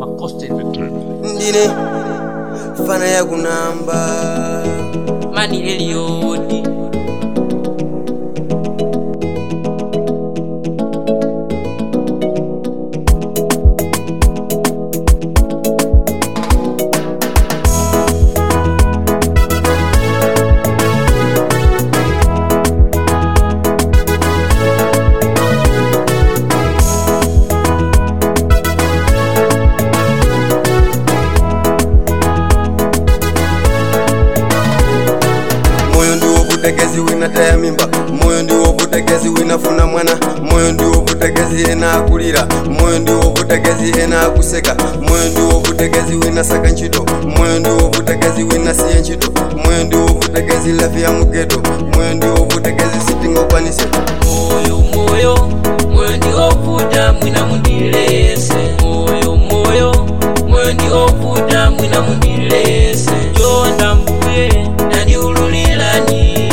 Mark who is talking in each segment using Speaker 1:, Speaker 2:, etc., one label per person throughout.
Speaker 1: makosta entertainment
Speaker 2: ndine fana yakunamba
Speaker 3: mani eliyodi
Speaker 2: moyo ndiwo vutekezi wina taya mimba moyo ndiwo vutekezi winafuna mwana moyo ndiwo vutekezi ena akulira moyo ndiwo vutekezi ena akuseka moyo ndiwo vutekezi wina saka ntchito moyo ndiwo vutekezi wina siye ntchito moyo ndiwo vutekezi lafi ya mugeto moyo ndiwo vutekezi sitingokwanise
Speaker 3: moyo moyo moyo ndiovuta mwina mundilese moyo moyo moyo ndiovuta mwina mundilese jonda mbuye ndandiululilani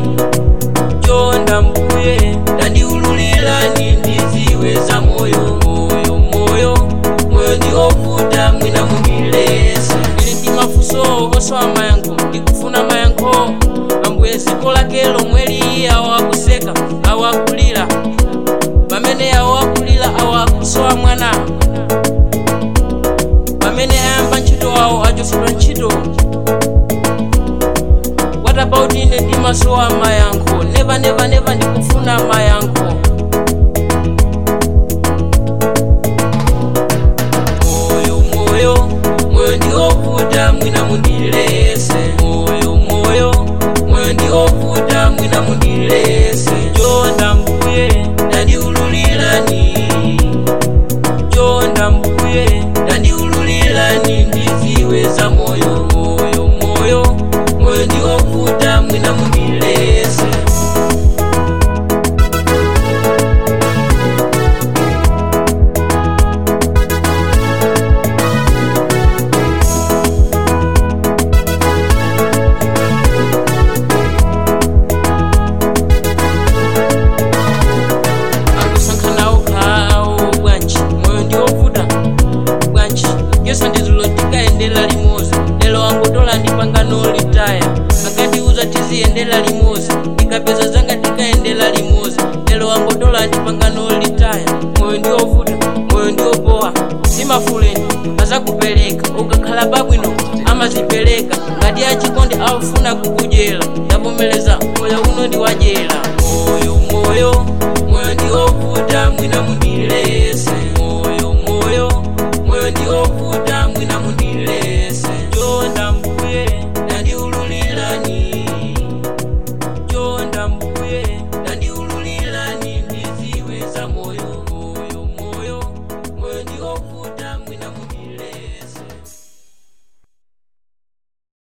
Speaker 3: jonda mbuye ndandiululilani ndiziwe za moyo moyo moyo moyo ndiovuta mwina mundilese ili ndi mafuso osowa mayankho ndikufuna mayankho ambuye ziko lake lomwe liyi awo akuseka awo akulira pamene awo akulira awo akusowa mwana pamene ayamba ntchito awo achosedwa ntchito what about ine ndimasowa mayankho neva neva neva ndikufuna mayankho moyo moyo moyo ndiovuta mwina mundilese moyo moyo moyo ndiovuta mwina mundilese jonda mbuye ndandiululilani jonda mbuye ndandiululilani ndiziwe za moyo moyo moyo moyo ndiovuta mwina mundilese akusankhanawo khawo bwanji moyo ndiovuta bwanji yesu ndizulo tikayendera limozi lero wangotola ndi pangano litaya akandiuza tiziyendera limozi ndikapeza zanga tikayendera limozi lero wangotola ndi pangano litaya moyo ndiovuta moyo ndiopowa simafuleni azakupereka ukakhala pabwino amazipereka ngati achikondi aufuna kukudyera ndavomereza moyo uno ndiwadyera moyo moyo moyo ndiovuta mwina mundilese moyo moyo moyo ndiovuta